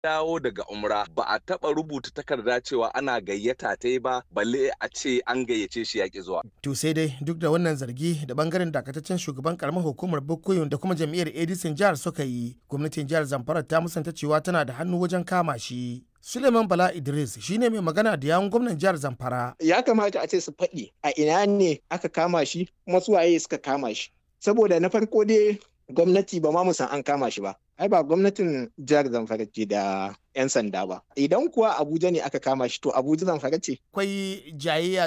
dawo daga umra ba a taɓa rubuta takarda cewa ana gayyata ta ba balle a ce an gayyace shi yaƙi zuwa. To sai dai duk da wannan zargi da bangaren dakataccen shugaban karamar hukumar Bukuyun da kuma jam'iyyar Edison jihar suka yi, gwamnatin jihar Zamfara ta musanta cewa tana da hannu wajen kama shi. Suleiman Bala Idris shine mai magana da yawun gwamnan jihar Zamfara. Ya kamata a ce su faɗi a ina ne aka kama shi kuma su waye suka kama shi. Saboda na farko dai gwamnati ba ma mu san an kama shi ba. Ai ba gwamnatin jihar Zamfara ce da 'yan sanda ba. Idan kuwa Abuja ne aka kama shi to Abuja Zamfara ce. Akwai jayayya